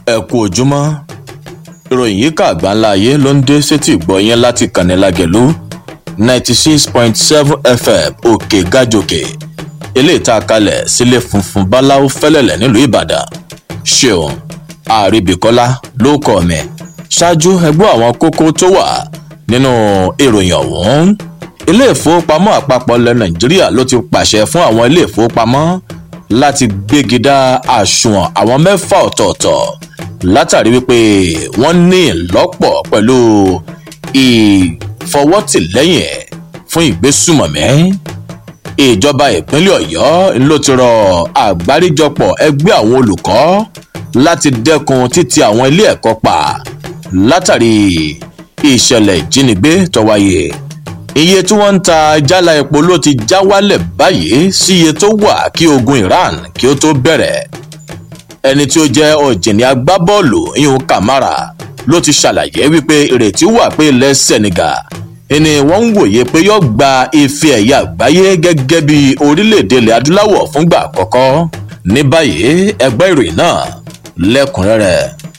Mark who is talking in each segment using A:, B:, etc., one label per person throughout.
A: ẹ kú ojúmọ́ ìròyìn yìí kà gbáńlá ayé ló ń dé sétí ìgbọ́ yẹn láti kànnì lágẹ̀lú ninety six point seven fm òkè gàjòkè eléyìí tá a kalẹ̀ sílé funfun báláwo fẹ́lẹ̀lẹ̀ nílùú ìbàdàn ṣeun àríbìkọ́lá ló kọ́ mi ṣáájú ẹgbẹ́ àwọn kókó tó wà nínú ìròyìn ọ̀hún ilé ìfowópamọ́ àpapọ̀ ilẹ̀ nàìjíríà ló ti pàṣẹ fún àwọn ilé ìfowópamọ́ láti gbégidá àsùnwọ̀n àwọn mẹ́fà ọ̀tọ̀ọ̀tọ̀ látàrí wípé wọ́n ní ìlọ́pọ̀ pẹ̀lú ìfọwọ́tìlẹ́yìn fún ìgbésùmọ̀mí ìjọba ìpínlẹ̀ ọ̀yọ́ ló ti rọ àgbáríjọpọ̀ ẹgbẹ́ àwọn olùkọ́ láti dẹ́kun títì àwọn ilé ẹ̀kọ́ pa látàrí ìṣẹ̀lẹ̀ ìjínigbé tó wáyé iye tí wọ́n ń ta jálá epo ló ti já wálẹ̀ báyìí sí iye tó wà kí ogun iran kí ó tó bẹ̀rẹ̀ ẹni tí ó jẹ́ ọ̀jìnì agbábọ́ọ̀lù ihun kamara ló ti ṣàlàyé wípé ìrètí wà pé ilẹ̀ senegal ni wọ́n ń wòye pé yóò gba ife ẹ̀yà àgbáyé gẹ́gẹ́ bí orílẹ̀-èdè ilẹ̀ adúláwọ̀ fúngbà àkọ́kọ́ ní báyìí ẹgbẹ́ ìròyìn náà lẹ́kùnrẹ́rẹ́.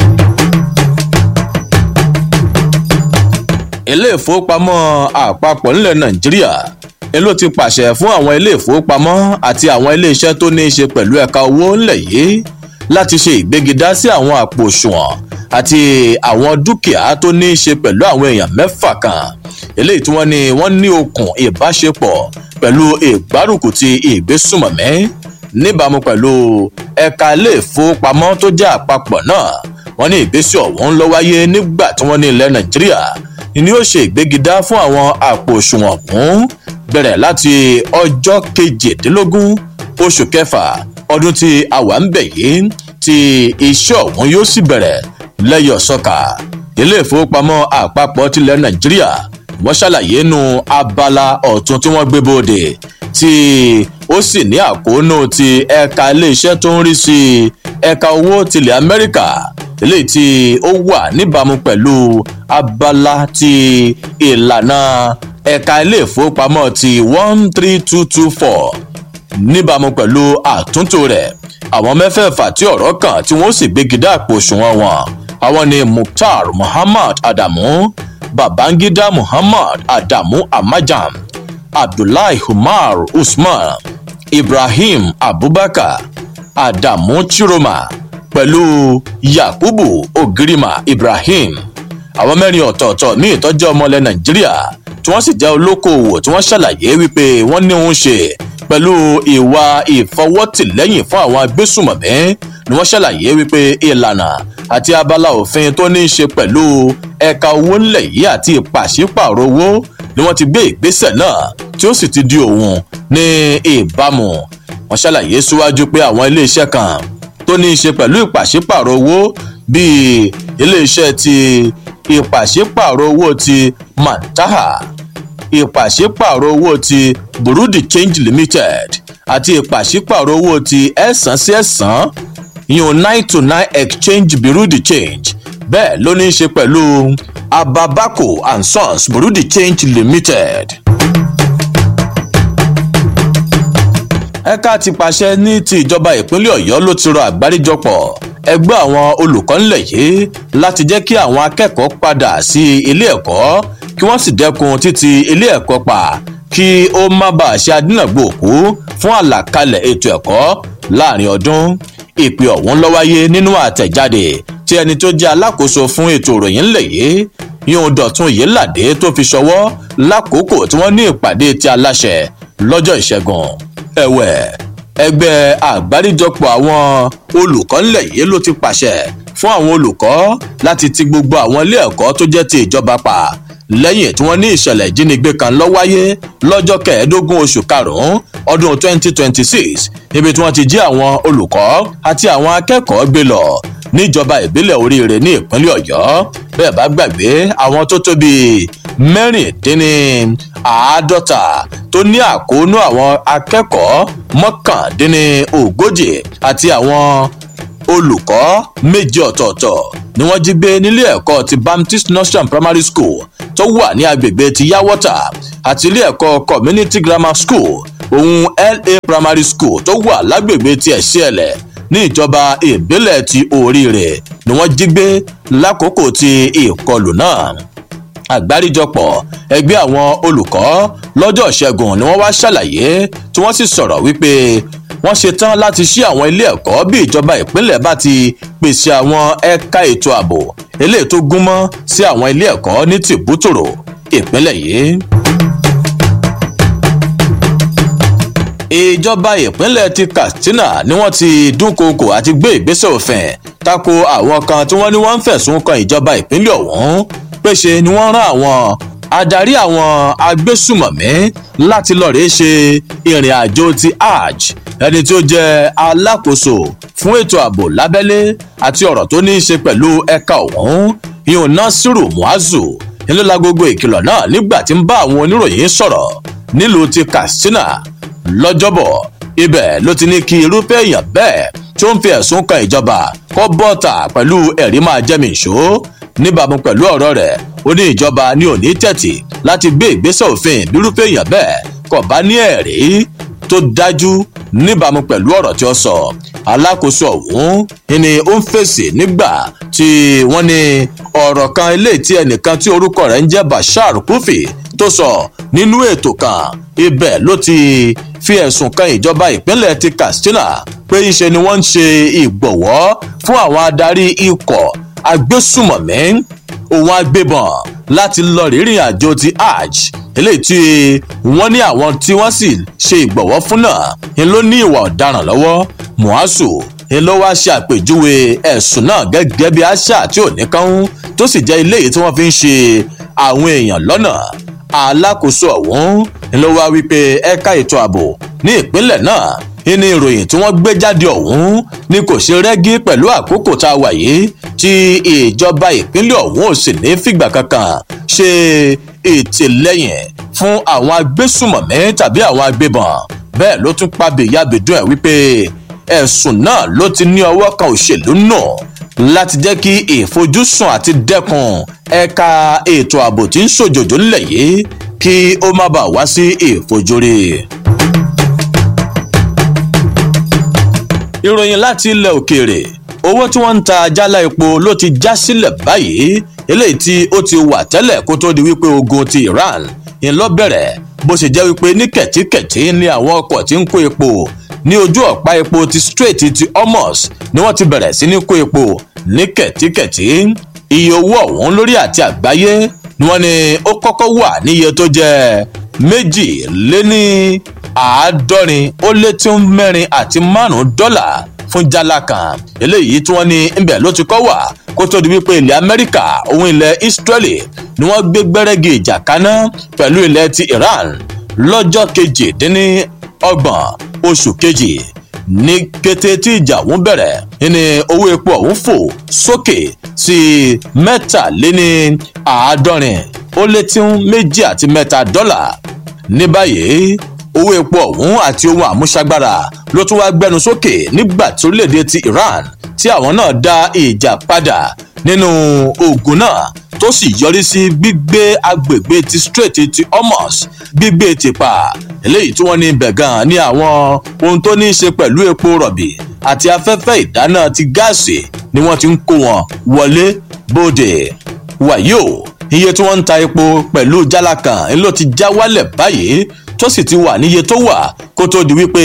A: ilé ìfowópamọ́ àpapọ̀ nílẹ̀ nàìjíríà ni ló ti pàṣẹ fún àwọn ilé ìfowópamọ́ àti àwọn ilé iṣẹ́ tó ní í ṣe pẹ̀lú ẹ̀ka owó ńlẹ̀ yìí láti ṣe ìgbégidá sí àwọn àpò òṣùwọ̀n àti àwọn dúkìá tó ní í ṣe pẹ̀lú àwọn èèyàn mẹ́fà kan eléyìí tí wọ́n ní wọ́n ní okùn ìbáṣepọ̀ pẹ̀lú ìgbárùkù ti ìgbésùmọ̀mí níbàámu pẹ̀lú ẹ̀ka ilé ìfowópamọ́ tó jẹ́ àpapọ̀ náà wọ́n ní ìgbésẹ̀ ọ̀hún ló wáyé nígbà tí wọ́n ní ilẹ̀ nàìjíríà ni ó ṣe ìgbégidá fún àwọn àpò òṣùwọ̀n ọ̀hún bẹ̀rẹ̀ láti ọjọ́ kejìdínlógún oṣù kẹfà ọdún tí a wà ń bẹ̀ yìí tí iṣẹ́ ọ̀hún yóò sì bẹ̀rẹ̀ lẹ́yọ̀ sọ́ka ilé ìfowópamọ́ àpapọ̀ tilẹ̀ nàìjíríà wọ́n ṣàlàyé nu abala ọ̀tún tí wọ́n gbé bóde tí ó sì ní àkóónú ti ẹ̀ka iléeṣẹ́ tó ń rí sí ẹ̀ka owó tilẹ̀ amẹ́ríkà eléyìí tí ó wà níbàámu pẹ̀lú abala ti ìlànà ẹ̀ka ilé ìfowópamọ́ ti one three two two four níbàámu pẹ̀lú àtúntò rẹ̀ àwọn mẹ́fẹ̀ẹ̀fà tí ọ̀rọ̀ kàn tí wọ́n sì gbégidá àpò òṣùwọ̀n wọn àwọn ni mukhtar muhammad adamu babangida muhammad adamu amajam abdullahi umar usman ibrahim abubakar adamu chiroma pẹ̀lú yakubu ogirima ibrahim àwọn mẹ́rin ọ̀tọ̀ọ̀tọ̀ ní ìtọ́jú ọmọlẹ̀ nàìjíríà tí wọ́n sì jẹ́ olókoòwò tí wọ́n ṣàlàyé wípé wọ́n ní òun ṣe pẹ̀lú ìwà ìfọwọ́tìlẹ́yìn fún àwọn agbésùmọ̀mí ni wọ́n ṣàlàyé wípé ìlànà àti abala òfin tó ní í ṣe pẹ̀lú ẹ̀ka owó ńlẹ̀ yìí àti ìpàṣípàrọ̀ owó ni wọ́n ti gbé ìgbésẹ̀ náà tí ó sì ti di òun ní ìbámu wọ́n ṣàlàyé síwájú pé àwọn iléeṣẹ́ kan tó ní í ṣe pẹ̀lú ìpàṣípàrọ̀ owó bíi iléeṣẹ́ ti ìpàṣípàrọ̀ owó ti mantaha ìpàṣípàrọ̀ owó ti burundi change limited àti ìpàṣípàrọ̀ owó ti ẹ̀sán sí ẹ̀sán yun nine to nine exchange burundi change bẹ́ẹ̀ ló ní í ṣe pẹ̀lú ababako and sons burundi change limited. ẹ̀ka ti pàṣẹ ní ti ìjọba ìpínlẹ̀ ọ̀yọ́ ló ti rọ àgbáríjọpọ̀ ẹgbẹ́ àwọn olùkọ́ ńlẹ̀ yìí láti jẹ́ kí àwọn akẹ́kọ̀ọ́ padà sí ilé ẹ̀kọ́ kí wọ́n sì dẹ́kun títí ilé ẹ̀kọ́ pa kí ó má bàa ṣe adínàgbò òkú fún àlàkalẹ̀ ètò ẹ̀kọ́ láàrin ọdún ìpè ọ̀hún ló wáyé nínú àtẹ̀jáde tí ẹni tó jẹ́ alákòóso fún ètò ìròyìn ńlẹ̀ yìí yóò dọ̀tun yìládé tó fi ṣọwọ́ lákòókò tí wọ́n ní ìpàdé ti aláṣẹ lọ́jọ́ ìṣẹ́gun ẹ̀wẹ̀ ẹgbẹ́ àgbáríjọpọ̀ àwọn olùkọ́ ńlẹ̀ yìí ló ti pàṣẹ fún àwọn olùkọ́ láti ti gbogbo àwọn ilé ẹ̀kọ́ tó jẹ́ ti ìjọba pa lẹ́yìn tí wọ́n ní ìṣẹ̀lẹ̀ ìjínigbé kan lọ wáyé lọ́jọ́ kẹẹ̀ẹ́dógún oṣù karùn-ún ọdún 2026 níbi tí wọ́n ti jí àwọn olùkọ́ àti àwọn akẹ́kọ̀ọ́ gbé lọ níjọba ìbílẹ̀ oríire ní ìpínlẹ̀ ọ̀yọ́ bẹ́ẹ̀ bá gbàgbé àwọn tó tó bíi mẹ́rìndínní àádọ́ta tó ní àkóónú àwọn akẹ́kọ̀ọ́ mọ́kàndínní ogójì àti àwọn olùkọ́ méje ọ̀tọ̀ọ̀tọ̀ ni wọ́n jí gbé nílé ẹ̀kọ́ ti baptist nursery primary school tó wà ní agbègbè ti yawota àti ilé ẹ̀kọ́ community grammar school òun la primary school tó wà lágbègbè ti ẹ̀ṣẹ́ẹ̀lẹ̀ ní ìjọba ìbílẹ̀ ti oríire ni wọ́n jí gbé lákòókò ti ìkọlù náà àgbáríjọpọ̀ ẹgbẹ́ àwọn olùkọ́ lọ́jọ́ ìṣẹ́gun ni wọ́n wá ṣàlàyé tí wọ́n sì sọ̀rọ̀ wípé wọ́n ṣetán láti ṣí àwọn ilé ẹ̀kọ́ bí ìjọba ìpínlẹ̀ bá ti pèsè àwọn ẹ̀ka ètò ààbò eléyìí tó gúnmọ́ sí àwọn ilé ẹ̀kọ́ ní tìbútòrò ìpínlẹ̀ yìí. ìjọba ìpínlẹ̀ ti katsina ni wọ́n ti dúnkookò àti gbé ìgbésẹ̀ òfin tako àwọn kan tí wọ́n ní wọ́n ń fẹ̀sùn kan ìjọba ìpínlẹ̀ ọ̀hún péṣe ni wọ́n rán àwọn adarí àwọn agbésùmọ̀mí láti lọ́ọ̀rẹ́ ṣe ìrìn àjò ti hajj ẹni tí ó jẹ́ alákòóso fún ètò ààbò lábẹ́lé àti ọ̀rọ̀ tó ní í ṣe pẹ̀lú ẹ̀ka ọ̀hún ìhùn nasiru muazu ńlọ́la gbogbo ìkìlọ̀ náà nígbà tí ń bá àwọn oníròyìn sọ̀rọ̀ nílùú ti katsina lọ́jọ́bọ̀ ibẹ̀ ló ti ní kí irúfẹ́ èèyàn bẹ́ẹ̀ tí ó ń fi ẹ̀sùn kan ìjọba kọ́ bọ́ọ̀tà pẹ̀lú ẹ̀rí máa jẹ́mi ìṣó níbàámu pẹ̀lú ọ̀rọ̀ rẹ̀ ó ní ìjọba ní òní tẹ̀tì láti gbé ìgbésẹ̀ òfin bírúfẹ́ èèyàn bẹ́ẹ̀ kò bá ní ẹ̀rí tó dájú níbàámu pẹ̀lú ọ̀rọ̀ tí ó sọ alákòóso ọ̀hún ni ó ń fèsì nígbà tí wọ́n ní ọ̀rọ̀ kan eléyìí tí ẹnìkan tí orúkọ rẹ̀ ń jẹ́ bashar kufi tó sọ nínú ètò kan ibẹ̀ ló ti fi ẹ̀sùn kan ìjọba ìpínlẹ̀ ti katsina pé ńṣe ni wọ́n ń ṣe ìgbọ̀wọ́ fún àwọn adarí ikọ̀ agbésùmọ̀mí òun agbébọn láti lọ rírìn àjò ti hajj eléyìí tí wọ́n ní àwọn tí wọ́n sì ṣe ìgbọ̀wọ́ fún náà ń ló ní ìwà ọ̀daràn lọ́wọ́ muhasu ń ló wá ṣe àpèjúwe ẹ̀sùn náà gẹ́gẹ́ bí àṣà tí ò ní kánú tó sì jẹ́ ilé yìí tí wọ́n fi ń ṣe àwọn èèyàn lọ́nà alákòóso ọ̀hún ń ló wá wípé ẹ̀ka ètò ààbò ní ìpínlẹ̀ náà ní ìròyìn tí wọ́n gbé jáde ọ̀hún ni kò ṣe rẹ́gí pẹ̀lú àkókò tá a wà yìí tí ìjọba ìpínlẹ̀ ọ̀hún ò sì ní fìgbà kankan ṣe ìtìlẹ́yìn fún àwọn agbésùmọ̀mí tàbí àwọn agbébọn bẹ́ẹ̀ ló tún pa bèyàbèdún ẹ̀ wípé ẹ̀sùn náà ló ti ní ọwọ́ kan òṣèlú nù láti jẹ́ kí ìfojúsùn àti dẹ́kun ẹ̀ka ètò ààbò tí ń ṣòjòjò ńlẹ̀ yìí kí ó má bàa wá sí ìfojúrí. ìròyìn láti ilẹ̀ òkèèrè owó tí wọ́n ń ta jálá epo ló ti já sílẹ̀ báyìí eléyìí tí ó ti wà tẹ́lẹ̀ kó tó di wípé ogun ti iran ń lọ bẹ̀rẹ̀ bó ṣe jẹ́ wípé ní kẹ̀tíkẹ̀tí ní àwọn ọkọ̀ tí ń kó epo ní ojú ọ̀pá epo ti strait ti hormuz ni wọ́n ti bẹ̀rẹ̀ sí ní kó epo ní kẹ̀tíkẹ̀tí iye owó ọ̀hún lórí àti àgbáyé ni wọ́n ní ó kọ́kọ́ wà níye tó jẹ́ méjì lé ní àádọ́rin ó lé tí ń mẹ́rin àti márùn-ún dọ́là fún jálá kan eléyìí tí wọ́n ní ńbẹ̀ ló ti kọ́ wà kó tó di wípé ilẹ̀ amẹ́ríkà òun ilẹ̀ israeli ni wọ́n gbé gbẹ́rẹ́gì ìjà kaná pẹ̀lú ilẹ̀ ti iran lọ́jọ́ kejìdínní ọgbọ̀n oṣù kejì ní kété tí ìjà ọ̀hún bẹ̀rẹ̀ ní owó epo ọ̀hún fò sókè sí mẹ́tàléní àádọ́rin ó lé tí ń méjì àti mẹ́ta dọ́là ní báyìí owó epo ọ̀hún àti ohun àmúṣagbára ló tún wá gbẹnu sókè nígbà tí orílẹ̀-èdè ti iran tí àwọn náà dá ìjà padà nínú ogun náà tó sì yọrí sí gbígbé agbègbè ti strait ti hormuz gbígbé ti pa eléyìí tí wọ́n ní ibẹ̀ gan ní àwọn ohun tó ní í ṣe pẹ̀lú epo rọ̀bì àti afẹ́fẹ́ ìdáná ti gáàsì ni wọ́n ti ń kó wọn wọlé bóde wàyí o iye tí wọ́n ń ta epo pẹ̀lú jálá kan ló ti já wálẹ̀ báyìí tó sì ti wà níye tó wà kó tó di wípé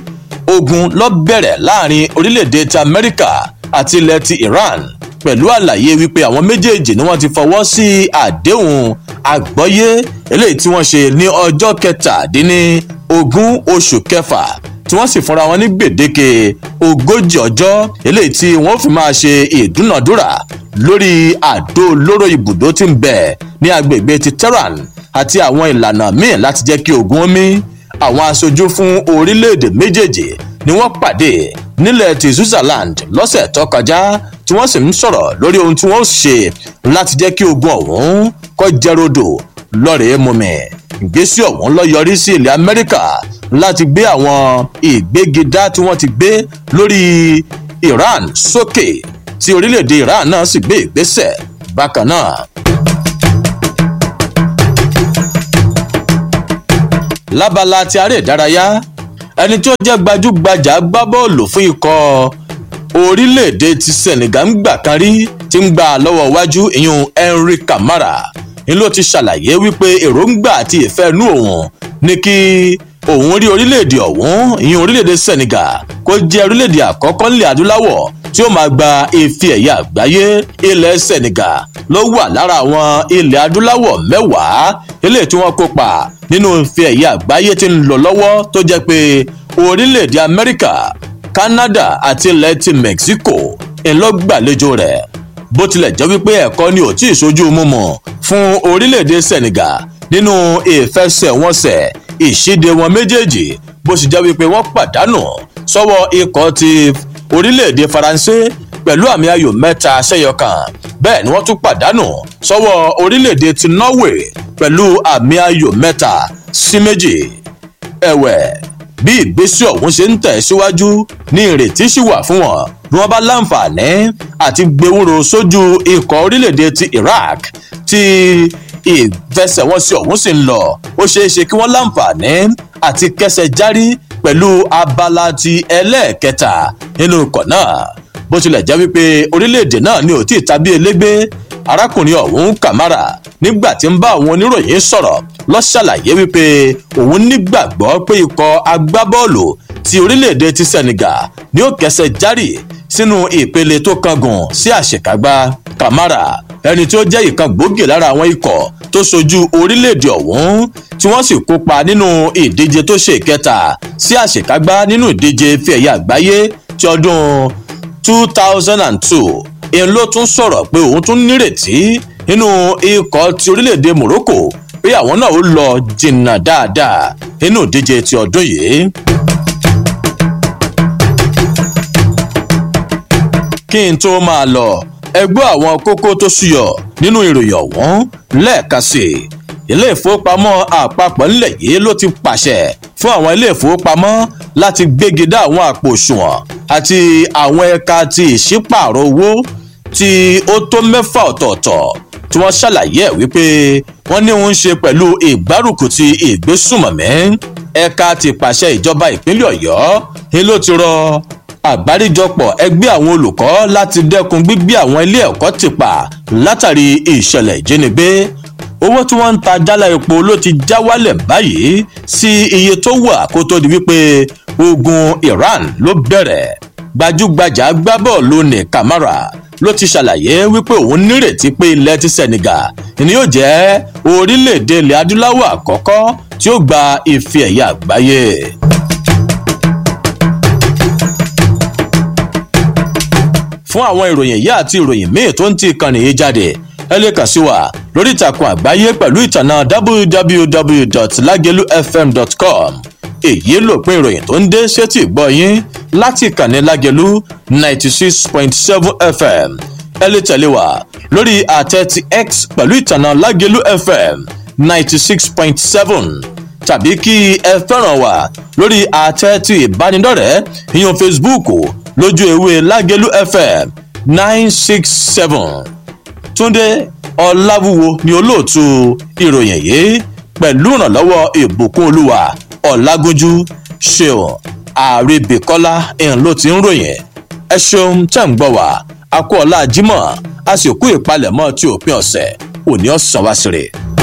A: ogun lọ bẹ̀rẹ̀ láàrin orílẹ̀-èdè ti amẹ́ríkà àti ilẹ̀ ti iran pẹ̀lú àlàyé wípé àwọn méjèèjì ni wọ́n ti fọwọ́ sí àdéhùn àgbọ́yé eléyìí tí wọ́n ṣe ní ọjọ́ kẹtàdínní ogún oṣù kẹfà tí wọ́n sì fúnra wọn ní gbèdéke ogójì ọjọ́ eléyìí tí wọ́n fi máa ṣe ìdúnàdúrà lórí àdó olóró ibùdó tí ń bẹ ní agbègbè ti tehran àti àwọn ìlànà míì láti jẹ́ kí ogun omi àwọn aṣojú fún orílẹ̀-èdè méjèèjì ni wọ́n pàdé nílẹ̀ ti switzerland lọ́sẹ̀ tó kọjá tí wọ́n sì ń sọ̀rọ̀ lórí ohun tí wọ́n ṣe láti jẹ́ kí ogun ọ̀hún kó jẹ́rọ̀dò lọ́rẹ̀ẹ́ mumi ìgbésí ọ̀hún lọ yọrí sí ilẹ̀ amẹ́ríkà láti gbé àwọn ìgbégidá tí wọ́n ti gbé lórí iran sókè tí orílẹ̀-èdè iran náà sì gbé ìgbésẹ̀ bákan náà. lábala ti aré ìdárayá ẹni tí ó jẹ́ gbajúgbajà gbá bọ́ọ̀lù fún ikọ̀ orílẹ̀-èdè ti senegal ń gbà kan rí ti ń gbà lọ́wọ́ iwájú ìyún henry kamara ni ló ti ṣàlàyé wípé èròǹgbà àti ìfẹ́ inú òun ní kí òun rí orílẹ̀-èdè ọ̀hún ìyún orílẹ̀-èdè senegal kó jẹ́ orílẹ̀-èdè àkọ́kọ́ nílẹ̀ adúláwọ̀ tí ó máa gba ife ẹ̀yà àgbáyé ilẹ̀ senegal ló wà lára àwọn ilẹ̀ adúláwọ̀ mẹ́wàá eléyìí tí wọ́n kópa nínú ife ẹ̀yà àgbáyé tí ń lọ lọ́wọ́ tó jẹ́ pé orílẹ̀-èdè amẹ́ríkà canada àti ilẹ̀ ti mexico ńlọgbàlejò rẹ̀ bó tilẹ̀ jẹ́ wípé ẹ̀kọ́ ni ò tí ì sojú mímu fún orílẹ̀-èdè senegal nínú ìfẹsẹ̀wọnsẹ̀ ìṣíde wọn méjèèjì bó sì jẹ́ wípé wọ́n pàdánù sọ́wọ́ ikọ̀ ti orílẹ̀-èdè faransé pẹ̀lú àmì ayò mẹ́ta sẹ́yọkan bẹ́ẹ̀ ni wọ́n tún pàdánù sọ́wọ́ orílẹ̀-èdè ti norway pẹ̀lú àmì ayò mẹ́ta sí méjì ẹ̀wẹ̀ bí ìgbésí ọ̀hún ṣe ń tẹ̀ síwájú ní ìrètí sì wà fún wọn bí wọ́n bá láǹfààní àti gbẹwúro sójú ikọ̀ orílẹ̀-èdè ti iraq tí ìfẹsẹ̀wọnsẹ̀ ọ̀hún sì ń lọ ó ṣeé ṣe kí wọ́n láǹfààní àti kẹsẹ̀ járí pẹ̀lú abala ti ẹlẹ́ẹ̀kẹta nínú ikọ̀ náà bó tilẹ̀ jẹ́ wípé orílẹ̀-èdè náà ni ò tí ì tàbí elégbé arákùnrin ọ̀hún kàmárà nígbà tí ń bá àwọn oníròyìn sọ̀rọ̀ lọ ṣàlàyé wípé òun nígbàgbọ́ pé ikọ̀ agbábọ́ọ̀lù ti orílẹ̀-èdè ti senegal ni ó kẹsẹ̀ járì sínú ìpele tó kángun sí àṣekágbá kàmárà ẹni tí ó jẹ́ ìkan gbòógì lára àwọn ikọ̀ tó sojú orílẹ̀-èdè ọ̀hún tí wọ́n sì kópa nínú ìdíje tó ṣe ìkẹta sí àṣekágbá nínú ìdíje fi ẹ̀yà àgbáyé ti ọdún 2002 èèyàn ló tún sọ̀rọ̀ pé òun tún nírètí nínú ikọ̀ ti orílẹ̀-èdè morocco pé àwọn náà ó lọ jìnnà dáadáa nínú ìdíje ti ọdún yìí. kí n tó máa lọ ẹgbẹ́ àwọn kókó tó ṣúyọ nínú ìròyìn ọ̀hún lẹ́ẹ̀kan sí i ilé ìfowópamọ́ àpapọ̀ ńlẹ̀ yìí ló ti pàṣẹ fún àwọn ilé ìfowópamọ́ láti gbégi dá àwọn àpò òṣùwọ̀n àti àwọn ẹ̀ka ti ìṣípààrọ̀ owó tí ó tó mẹ́fà ọ̀tọ̀ọ̀tọ̀ tí wọ́n ṣàlàyé ẹ̀ wípé wọ́n ní òun ṣe pẹ̀lú ìgbárùkù ti ìgbésùmọ̀mí ẹ̀ka ti pàṣẹ ìjọba ìpínlẹ̀ ọ̀yọ́ ni ló ti rọ àgbáríjọpọ̀ ẹgbẹ́ àwọn olùkọ́ láti dẹ́kun gbígbé àwọn ilé ẹ̀kọ́ tìpa látàrí ìṣẹ̀lẹ̀ ìjínigbé owó tí wọ́n ń ta jálá epo ló ti já wálẹ̀ báyìí sí iye tó wà kó tó di wípé ogun iran ló bẹ̀rẹ̀ gbajúgbajà agbábọ́ọ̀lù ní kamara ló ti ṣàlàyé wípé òun nírètí pé ilẹ̀ ti senegal ni yóò jẹ́ orílẹ̀-èdè ilẹ̀ adúláwọ̀ àkọ́kọ́ tí ó gba ife ẹ̀yà àgbáyé. fún àwọn ìròyìn yìí àti ìròyìn míì tó ń ti ìkànnì yìí jáde ẹ lè kàn sí wa lórí ìtàkùn àgbáyé pẹ̀lú ìtànà www.lagelufm.com èyí lòpin ìròyìn tó ń dé sétí ìgbọ́ yín láti ìkànnì lágẹ̀lú ninety six point seven fm ẹ lè tẹ̀lé wa lórí àtẹ ti x pẹ̀lú ìtànà lágẹ̀lú fm ninety six point seven tàbí kí ẹ fẹ́ràn wa lórí àtẹ ti ìbánidọ́rẹ̀ẹ́ ìyọ̀n facebook lójú ewé lágẹ̀lú fm nine six seven túndé ọláwúwo ni olóòtú ìròyìn yìí pẹ̀lú ìrànlọ́wọ́ ìbùkún olúwa ọ̀làgúnjú ṣeun àrèbèkọ́lá ẹ̀hún ló ti ń ròyìn ẹ ṣeun tẹ̀ ń gbọ́ wá a kú ọ̀la jímọ̀ a sì kú ìpalẹ̀mọ́ tí òpin ọ̀sẹ̀ òní ọ̀sán wá sí rè.